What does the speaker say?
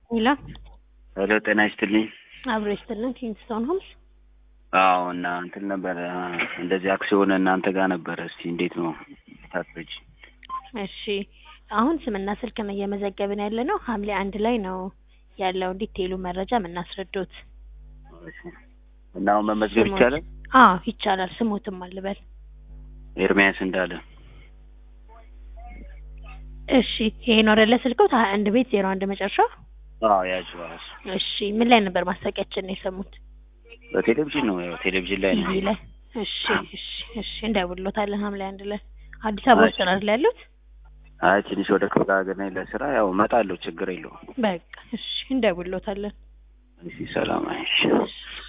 ሄሎ ሄሎ ጤና ይስጥልኝ። አብሮ ይስጥልን። ኪንግስቶን ሆምስ አዎ እና እንትን ነበረ እንደዚህ አክሲዮን እናንተ ጋር ነበረ። እስቲ እንዴት ነው ታስረጅ? እሺ አሁን ስምና ስልክ እየመዘገብን ያለ ነው። ሐምሌ አንድ ላይ ነው ያለውን ዲቴይሉ መረጃ የምናስረዶት። እና አሁን መመዝገብ ስሞት- ይቻላል? አዎ ይቻላል። ስሙትም አልበል። ኤርሚያስ እንዳለ እሺ ይሄ ነው አይደለ ስልክዎት? ሀያ አንድ ቤት ዜሮ አንድ መጨረሻ። አዎ ያዥ እራሱ እሺ ምን ላይ ነበር ማስታወቂያችን ነው የሰሙት? በቴሌቪዥን ነው ያው ቴሌቪዥን ላይ ነው። ቲቪ ላይ። እሺ እሺ እሺ እንደውሎታለን ሐምሌ አንድ ላይ አዲስ አበባ ውስጥ ነው አይደል ያሉት? አይ ትንሽ ወደ ክፍለ ሀገር ነኝ ለስራ ያው እመጣለሁ፣ ችግር የለውም። በቃ እሺ እንደውሎታለን። እሺ ሰላም አይሽ እሺ